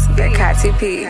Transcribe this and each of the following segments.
That Kati P.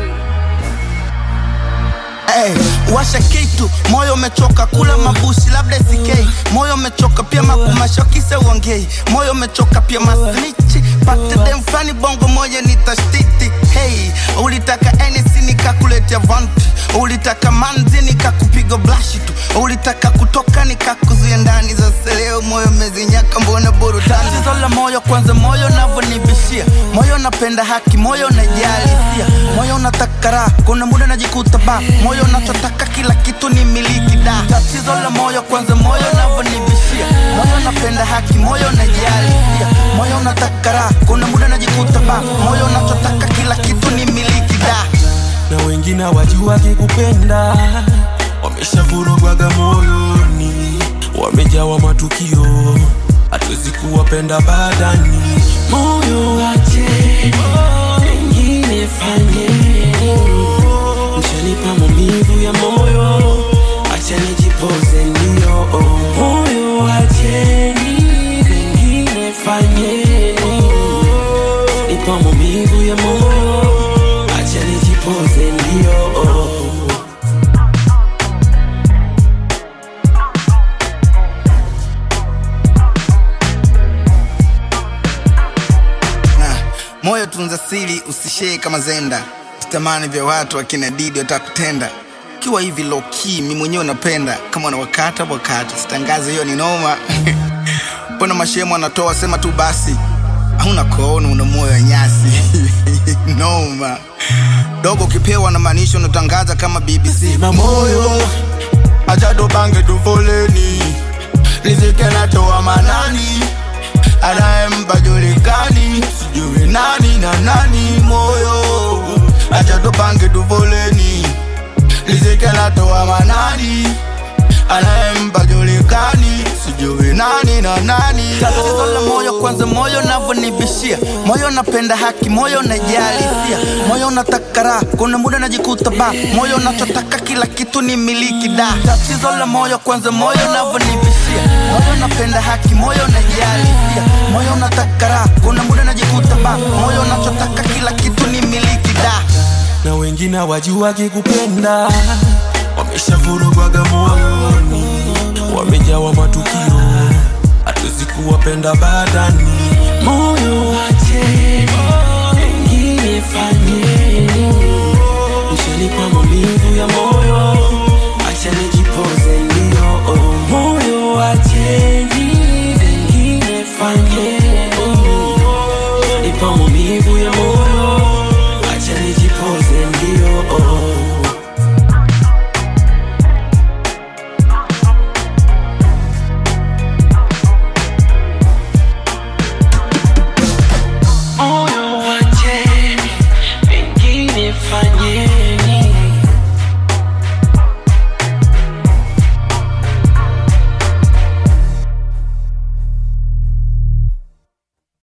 Hey, washa kitu, moyo umechoka kula mabushi, labda sikei. Moyo umechoka pia makumashokise uongei. Moyo umechoka pia masnichi, pate dem flani bongo moja nitashtiti. Hey, ulitaka NC nikakuletea vanti, ulitaka manzi nikakupiga blashi tu, ulitaka kutoka nikakuzuia ndani. Sasa leo moyo umezinyaka, mbona burudani? Tatizo la moyo kwanza, moyo unavyonibishia, moyo napenda haki, moyo najali hisia, moyo unataka raha, kuna muda najikuta ba moyo unachotaka kila kitu ni miliki da. Tatizo la moyo kwanza, moyo unavyonibishia, moyo napenda haki, moyo najali hisia, moyo unataka raha, kuna muda najikuta ba moyo unachotaka kila kitu ni miliki da. na wengine wajua kikupenda wameshavurugwaga moyoni, wamejawa matukio, hatuwezi kuwapenda badani. Moyo wache wengine fanye, mshanipa maumivu ya moyo, acha nijipoze ndio. Moyo wacheni wengine fanye, nipa maumivu ya moyo, acha nijipoze ndio. Na, moyo tunza siri, usishee kama zenda, sitamani vya watu akina Didi watakutenda kiwa hivi low key, mi mwenyewe napenda kama unawakata wakati, sitangaze hiyo ni noma. Mbona mashemo anatoa sema tu basi, hauna koona, una moyo wa nyasi noma dogo, ukipewa na maanisha unatangaza kama BBC. Sema moyo acha tubange tufoleni, riziki anatoa manani, anayempa julikani, sijui nani na nani. Moyo acha tubange tufoleni, riziki anatoa manani, anayempa julikani, sijui nani na nani. Tatizo la moyo kwanza, moyo navyonibishia, moyo napenda haki, moyo najali hisia, moyo unataka raha, kuna muda najikuta ba, moyo unachotaka kila kitu ni miliki da. Tatizo la moyo kwanza, moyo navyonibishia, moyo napenda haki, moyo najali hisia, moyo unataka raha, kuna muda najikuta ba, moyo unachotaka kila kitu ni miliki da. na wengine wajua kikupenda wameshavurugwaga moyoni, wamejawa matukio, hatuwezi kuwapenda badani. Moyo wache wengine fanye, mshanipa maumivu ya moyo, acha nijipoze ndio. Moyo wacheni wengine fanye, nipa maumivu ya moyo, acha nijipoze ndio. moyo wacheni wengine fanye